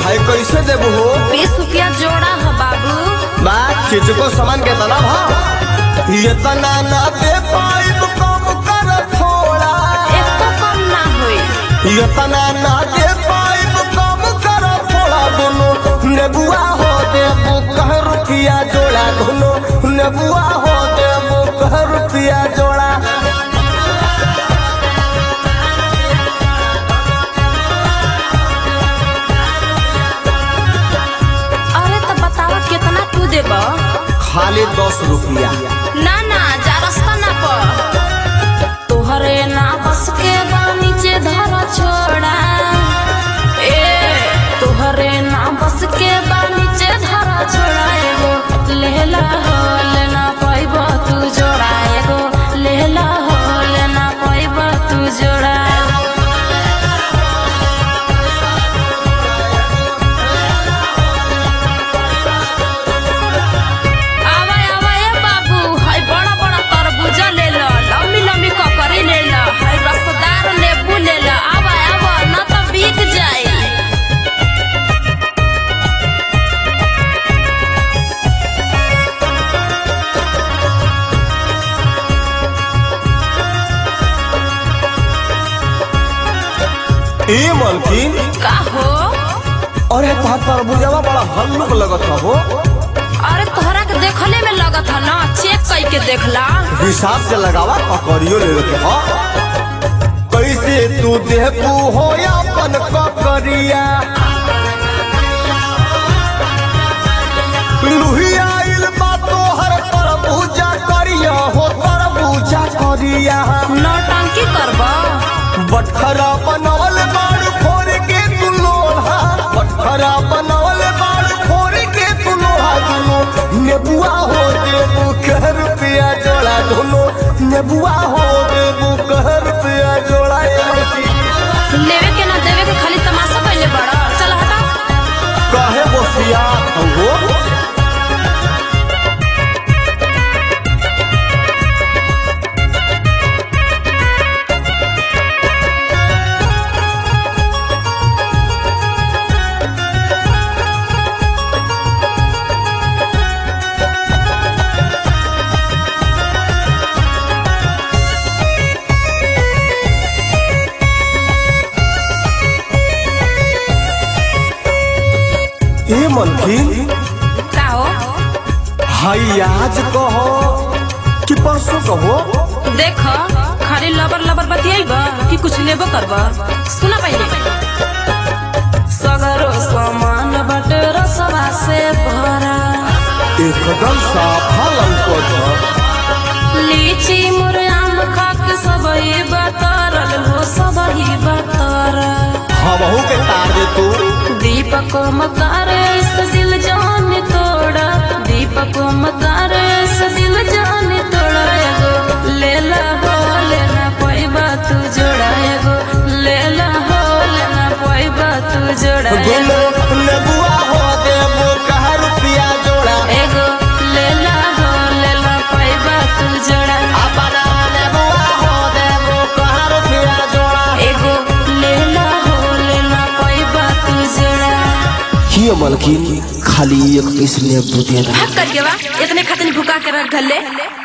है कैसे देबू हो बीस रुपया जोड़ा है बाबू बात चीज को सामान के तना भाव ये तना ना दे पाइब कम कर थोड़ा एको कम ना होई ये तना ना दे पाइब कम कर थोड़ा दोनों नेबुआ हो देबू कह रुपया जोड़ा दोनों नेबुआ हो देबू कह रुपया जोड़ा अरे तो बताओ कितना तू देब खाली दस रुपया ना ना जा रास्ता ना पर तोहरे ना बस के बा नीचे धर छोड़ा ए तोहरे ना बस के बा नीचे धर छोड़ा एगो लेला हो लेना पाइब तू जोड़ा एगो लेला हो लेना पाइब तू जोड़ा आवा आवा ए बाबू हाय बड़ा बड़ा तरबूजा ले लो लंबी लंबी ककड़ी ले लो हाय रसदार नींबू ले लो आवा आवा ना तो बिक जाए ए मलकिन का हो अरे तोहार तरबूजवा बड़ा हल्लुक लगत हो अरे तोहरा के देखले में लगत है ना चेक कई के देखला हिसाब से लगावा ककड़ियो ले लेते हो कैसे तू देबू हो अपन ककड़िया लुहिया आइल बा तोहर तरबूजा करिया हो तरबूजा करिया नौटंकी करबा बटखरा बनवल बाड़ फोड़ के तू लोहा बटखरा बनवल बाड़ फोड़ के तू लोहा दुनो नेबुआ हो देबू कह रुपया जोड़ा दोनों नेबुआ हो देबू कह रुपया जोड़ा ए लड़की। लेवे के ना देवे के खाली तमाशा कइले बड़ा चल हटा काहे बोसिया हो ए मलकिन का हो हाई आज कहो कि परसों कहो देख खाली लबर लबर बतियाइबा कि कुछ लेबो करबा सुना पहले सगरो सामान बट रसवा से भरा एकदम साफा लौकत हो लीची मुरआम खाक सबई बतरल हो सबही बतरल हमहू के तार दे तू दीपक मकार से दिल जान तोड़ा दीपक मकार से दिल जान तोड़ा एगो लेला हो लेना पैबा तू जोड़ा एगो लेला हो लेना पैबा तू जोड़ा दोनों नेबुआ हो देबू कह रुपया जोड़ा एगो लेला हो लेना पैबा तू जोड़ा अपना नेबुआ हो देबू कह रुपया जोड़ा एगो लेला हो लेना पैबा तू जोड़ा ये मलकिन खाली एक पीस नींबू दे भाग कर के बा इतने खातिर भुका के रख गले